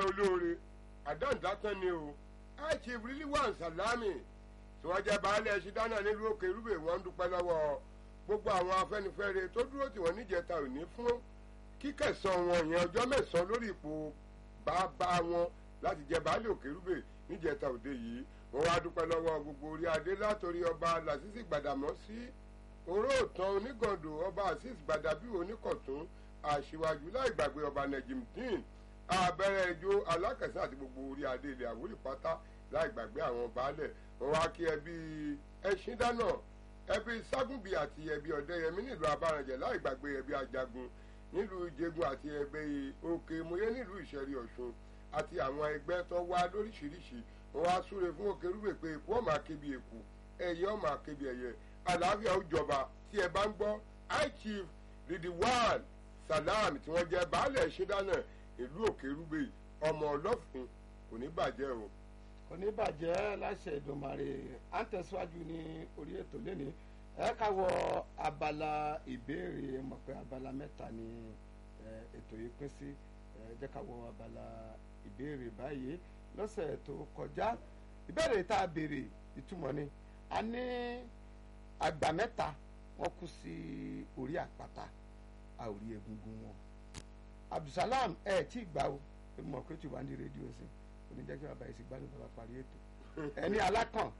olóore àdáǹdátán ni o achief rilwan salami tí wọ́n jẹ́ baálé ẹṣin dáná nílùú òkè irúbè wọ́n ń dúpẹ́ lọ́wọ́ gbogbo àwọn afẹ́nifẹ́re tó dúró tí wọ́n níjẹta òní fún kíkẹsàn wọn yẹn ọjọ́ mẹ́sàn-án lórí ipò bàbá wọn láti jẹ baálé òkè irúbè níjẹta òde yìí wọ́n wá dúpẹ́ lọ́wọ́ gbogbo orí adé látòrí ọba làṣìṣì gbàdàmọ́ sí oróòtàn onígàndò ọba azeez gbàdàbí oníkọ̀tún àṣìwájú láì gbàgbé ọba najimdeen abẹ́rẹ́ ijó alákẹ̀sán àti gbogbo orí adé ilẹ̀ àwòrì pátá láì gbàgbé àwọn baálẹ̀ wọn wá kí ẹbí ẹṣin dáná ẹbí ságúnbí àti ẹbí ọ̀dẹ́yẹmí nílùú abárànjẹ láì gbàgbé ẹbí ajagun nílùú ìjẹgun àti ẹgbẹ́ òkè mòye nílùú ìṣẹ̀rí ọ̀ṣun àti àwọn ẹgbẹ́ tó wá lóríṣiríṣi wọn wá súre fún òkè rúbè pé èkó ọmọ akébi èkó ẹyẹ ọmọ akébi ẹyẹ àlàáfíà ó jọba tí ẹ bá ń gbọ́ high chief ridwan salam tí wọ́n jẹ́ baálẹ̀ ṣẹ́dánà ìlú òkè rúbè ọmọ ọlọ́fin kò ní bàjẹ́ o. kò ní bàjẹ́ láṣẹ ìdùnmàrè à ń tẹ̀síwájú ní orí ètò lẹ́nìí ẹ ká wọ abala ìbéèrè mọ̀ pé abala mẹ́ta ni ètò yìí pín sí ẹ jẹ́ ká wọ abala ìbéèrè báyìí lọ́sẹ̀ tó kọjá ìbéèrè tá a béèrè ìtumọ̀ ni a ní àgbà mẹ́ta wọ́n kú sí orí àpáta a ò rí egungun wọn abdulsalam ẹ tí gbà o ẹ mọ̀ pé tí wàá ní rédíò sí oníjẹ́ kí bàbá yìí sì gbádùn bàbá parí ètò ẹni alákàn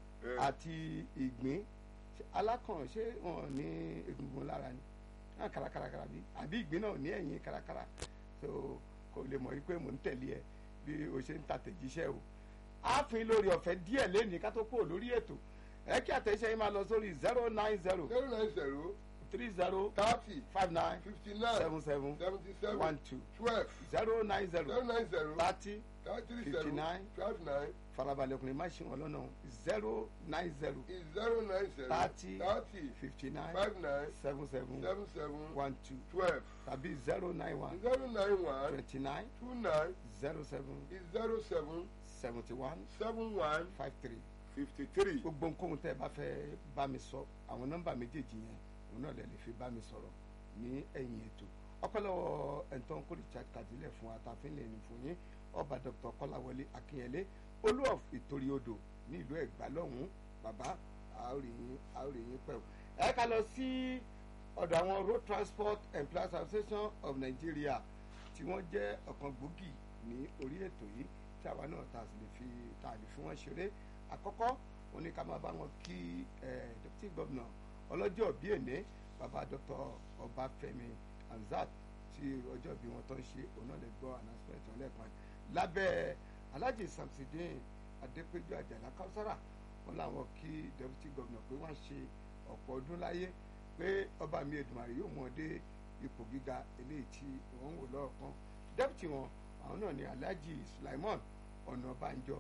àti ìgbín alákàn ṣé wọn ní egungun lára ni náà kárakára bí àbí ìgbín náà ní ẹ̀yìn kárakára so kò lè mọ̀ wípé mò ń tẹ̀lé ẹ bí o ṣe ń ta tẹ̀jíṣẹ́ o ààfin lórí ọ̀fẹ́ díẹ̀ lẹ́nìí ká tó kúrò lórí ètò ẹ kí àtẹ̀jíṣẹ́ yín máa lọ sórí zero nine zero zero nine zero three zero thirty five nine fifty nine seven seven seventy seven one two twelve zero nine zero zero nine zero thirty thirty fifty seven nine five nine farabalẹ̀ ọkùnrin má ṣe wọn lọ́nà zero nine zero is zero nine zero Thirty. thirty fifty nine five nine seven seven seven seven one two twelve tàbí zero nine one zero nine one twenty nine two nine zero seven is zero seven seventy one seven one five three fifty three. gbogbo nǹkan tẹ́ ẹ bá fẹ́ bá mi sọ àwọn nọ́mbà méjèèjì yẹn òun náà lè lè fi bá mi sọ̀rọ̀ ní ẹ̀yìn ètò ọpẹ́lọ́wọ́ ẹ̀ńtọ́n kó richard kàdílẹ̀ fún atàfin lè ní fún yín ọba dr kọ́láwọlé akínyẹlé olú of ìtorí odò ní ìlú ẹ̀gbá lọ́hùn-ún bàbá àórìyìn àórìyìn pẹ̀lú. ẹ ká lọ sí ọ̀dọ̀ àwọn road transport employees association of nigeria tí wọ́n jẹ́ ọ̀kan gbòógì ní orí ètò yìí tí àwa náà ta sì lè fi ta lè fi wọ́n ṣeré àkọ́kọ́ wọn ní ká máa bá wọn kí ẹ deputy governor ọlọ́jọ́ bí èné bàbá dr ọbáfẹ́mi hamzat tí ọjọ́ bí wọn tó ń ṣe òun náà lè gbọ́ announcement wọn lẹ́ẹ̀kan lábẹ́ alhaji samsidin adépéjú àjàlá káwùsára wọn làwọn kí deputy governor pé wọ́n ṣe ọ̀pọ̀ ọdún láyé pé ọba mi èdùmàrè yóò mú ọ dé ipò gíga eléyìí tí wọ́n ń wò lọ́ọ̀kan deputy wọn àwọn náà ní alhaji sulaiman ọ̀nàbànjọ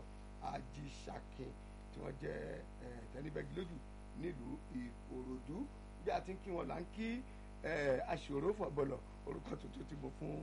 ajísàkin tí wọ́n jẹ́ tẹnibẹ́gì lójú nílùú ìkòròdú bí a ti ń kí wọn là ń kí aṣòro fọ̀bọ̀lọ̀ orúkọ tuntun tí mo fún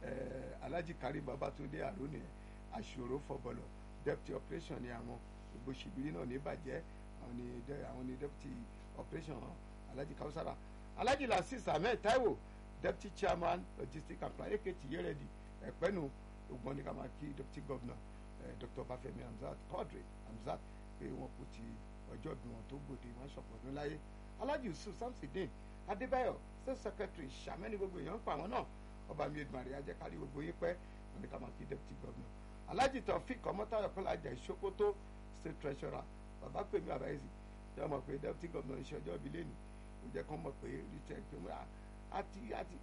alhaji karim babatunde aroni aṣòro fọ̀bọ̀lọ̀ deputy operation ni àwọn gbogbo ṣìbìrì náà ní bàjẹ́ àwọn ni àwọn ni deputy operation alhaji kausara alhaji lasis ahmed taiwo deputy chairman logistics and plan eketi yeredi ẹ̀pẹ́nu ògbọ́n ní ká máa kí deputy governor eh, dr bafemi hamzat quadri hamzat pé wọn kò ti ọjọ́ bí wọn tó gbòde wọn ṣọ̀pọ̀ ọdún láyé alhaji yusuf samsidin adébáyọ̀ state secretary sàmẹ́ni gbogbo èèyàn ń pa àwọn náà ọba mi edumare ajẹ́kárí gbogbo yín pẹ́ wọn ní ká máa kí deputy governor alhaji taofik ọmọtayọ kọlájà ìṣókótó state treasurer bàbá pèmí àbáyèsí yọ mọ̀ pé deputy governor ń ṣe ọjọ́ ìbí lẹ́nu ó jẹ́ kó mọ̀ pé richard pé wọ́n àti àti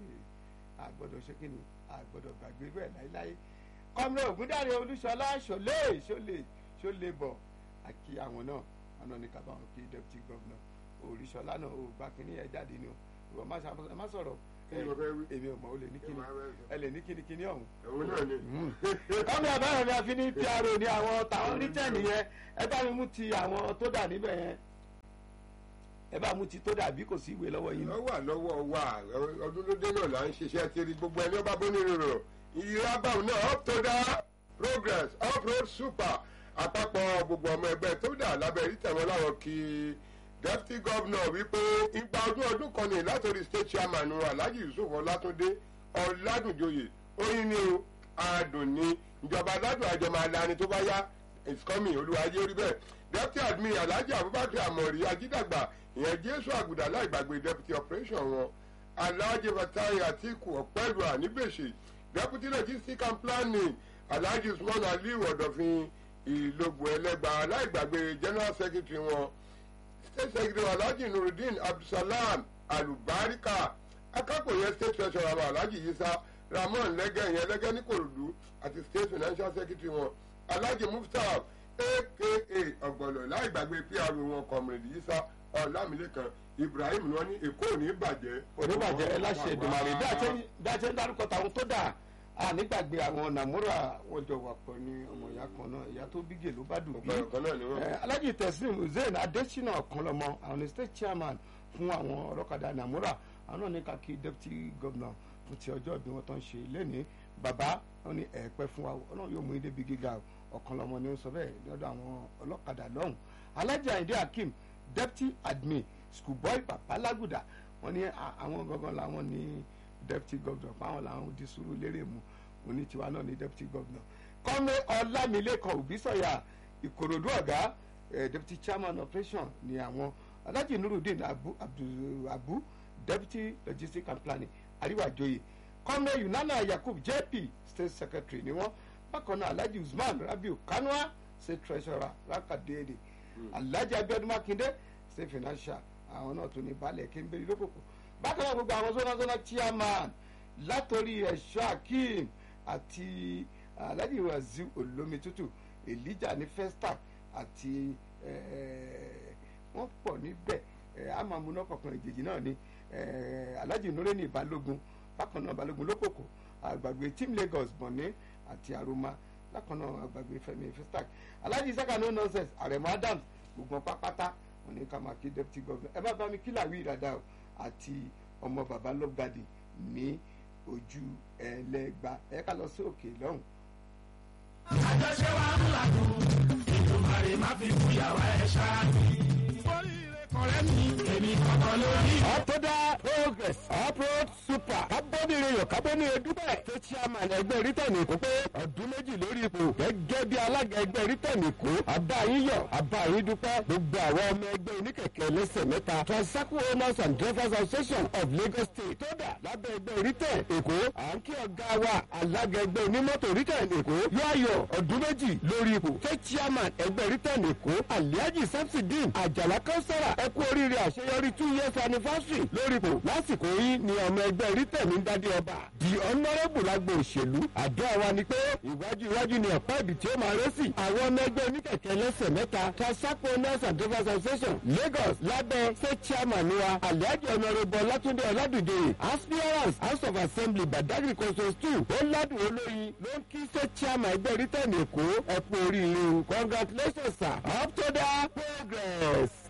àgbọ̀dọ̀ ṣe kí ni àgbọ̀dọ̀ gbàgbé bẹ́ẹ̀ láéláé kọ́mìnà ògúndàrí olúṣọlá ṣọlé ṣọlé ṣọlé bọ̀ àkí àwọn náà wọn náà ní ká bá wọn kí deputy governor olúṣọlá náà ò gbà kínní ẹ jáde ni o ìwọ má ṣàfihàn má sọ̀rọ̀ èmi ò mọ̀ ó lè ní kíni ẹ lè ní kíni kíni ọ̀hún. òun náà ni. kọ́mìnà àbáyọ̀ ni a fi ní pro ní àwọn táwọn rítẹ̀nì yẹn ẹ bá mi mú ti àwọn tó dà níbẹ̀ yẹn ẹ bá mú ti tó dàbí kò sí ìwé lọ́wọ́ yín. ó wà lọ́wọ́ wa ọdún ló dé náà là ń ṣiṣẹ́ kiri gbogbo ẹni ọba bó ní rírọ̀ ìyírábàwò náà up to da progress up road super àpapọ̀ gbogbo ọmọ ẹgbẹ́ tó dà lábẹ́ rí tẹ̀wọ́n láwọn kí deputy governor wípé ipa ọdún ọdún kan ní látòrí state chairman alhaji yusuf ọlátúndé ọládùnjoyè oyin ni o adùn ni ìjọba aládùn àjọ máa lani tó bá yá it's coming olùwàjẹ orí bẹ́ẹ̀ deputy admin alhaji abubakar amori ajídàgbà ìyẹn jésù àgùdà láìgbàgbé deputy operation wọn alhaji fatai atiku ọ̀pẹ́lúà nígbèsè deputy logistics and planning alhaji usman aliu ọ̀dọ̀fin ìlógbò ẹlẹ́gbà aláìgbàgbé general secretary wọn state secretary alhaji nurudeen abdulsalam alubarika akápòyẹ state treasurer àwọn alhaji yisa ramon lẹ́gẹ̀ ìyẹn lẹ́gẹ̀ ní korodu àti state financial secretary wọn alhaji muftau aka ọ̀gbọ̀nọ̀ láìgbàgbé pr wọn comrade yisa ọ̀làmìlẹ́kan ibrahim ni wọ́n ní èkó ò ní bàjẹ́. oníbàjẹ́ ẹ láṣẹ ìdùnmọ̀rẹ́ bí a ṣe ń dárúkọ tàwọn tó dà á nígbàgbé àwọn nàmúrà wọn jọ wà pọ̀ ní ọmọ ìyá kan náà ìyá tó bí gèlú bá dùn bí. ọ̀pọ̀ ọ̀kan náà ni wọ́n. Eh, alhaji teslim hussein adesina ọ̀kanlọ́mọ àwọn ní state chairman fún àwọn ọlọ́kadà nàmúrà àwọn náà ní kàkí deputy governor fún ti ọjọ́ ìbí wọn tó ń ṣe lẹ́ni bàbá wọn ní ẹ̀ẹ́pẹ́ fún wa ọlọ́run yóò mú ilé bí gíga ọ̀kanlọ́mọ ni ó sọ bẹ́ẹ̀ lọ́dọ̀ àwọn ọlọ́kadà lọ́hùn alhaji ayinde hakeem deputy admin schoolboy babalaguda wọn ní à- àwọn gangan làwọn ní deputy governor fáwọn làwọn di sùúrù lérè mu òní tiwa náà ní deputy governor kọ́mẹ́ ọlámilékan òbísọ̀yà ìkòròdú ọ̀gá eh, deputy chairman operation ni àwọn alhaji nurudeen abu abdul abu deputy logistics and planning àríwájòyè kọ́mẹ́ yunana yakub jp state secretary ni wọ́n bákan náà alhaji usman rabiu kanua state treasurer rakadede alhaji abiodun makinde state financial àwọn náà tún ní balẹ̀ kéńbérì lókòkò bákan náà gbogbo àwọn zona zona chairman látòrí ẹ̀ṣọ́ akeem àti alhaji waziu olómi tútù elijah ní festac àti eh, wọ́n pọ̀ níbẹ̀ eh, amamuná kọ̀ọ̀kan ìjèjì náà ni eh, alhaji nureni balógun bákan náà balógun lókòkò àgbàgbé team lagos bọ̀ní àti aroma bákan náà àgbàgbé fẹmi festac alhaji saka no nonsense àrẹ̀mọ adams gbogbo wọn pápátá wọn ní ká máa kí deputy governor ẹ bá bá mi kí làwí ìdàdà o àti ọmọ baba lọ́gàdì ní ojú ẹlẹ́gba ẹ ká lọ sí òkè lọ́hùn. àjọṣe wa ń làdùn ìdùnmọ̀rẹ́ má fi fúyàwó ẹ̀ ṣáàbì. oríire kọ̀rẹ́ mi èmi kọ̀kọ́ lórí. ọ̀tọ́dá progress uproad super kábọ́nìrèyàn kábọ́nìrè dúpẹ́ tó chairman ẹgbẹ́ rítẹ̀nì kó pé ọdún méjì lórí ipò gẹ́gẹ́ bí alága ẹgbẹ́ rítẹ̀nì kó àbá yín yọ̀ àbá yín dúpẹ́ gbogbo àwọn ọmọ ẹgbẹ́ oníkẹ̀kẹ́ lẹ́sẹ̀ mẹ́ta transaco owners and drivers association of lagos state tó dà lábẹ́ ẹgbẹ́ rítẹ̀ èkó à ń kí ọ̀gá wa alága ẹgbẹ́ onímọ́tò rítẹ̀nì èkó yóò ayọ̀ ọdún méjì lórí ipò tó chairman ẹgbẹ́ rítẹ̀nì èkó aliaji samsidin àjàlá kánsárà ẹ kú oríire àṣeyọrí two years anniversary lórí ipò lásìkò yìí ni ọmọ ẹgbẹ́ rítẹ̀mí ń dádé ọba the honourable agbo òṣèlú àdó àwa ni pé ìwájú iwájú ni ọ̀pá ibi tí ó máa ré sí àwọn ọmọ ẹgbẹ́ oníkẹ̀kẹ́ lẹ́sẹ̀ mẹ́ta transaco nurse and drivers association lagos lábẹ́ state chairman wa aliaji honourable ọlátúndé ọládùjọyè aspirants house of assembly badagry constituency two ó ládùn olóyin ló ń kí state chairman ẹgbẹ́ rítẹ̀mí èkó ẹ kú oríire o congratulations sir up to the progress.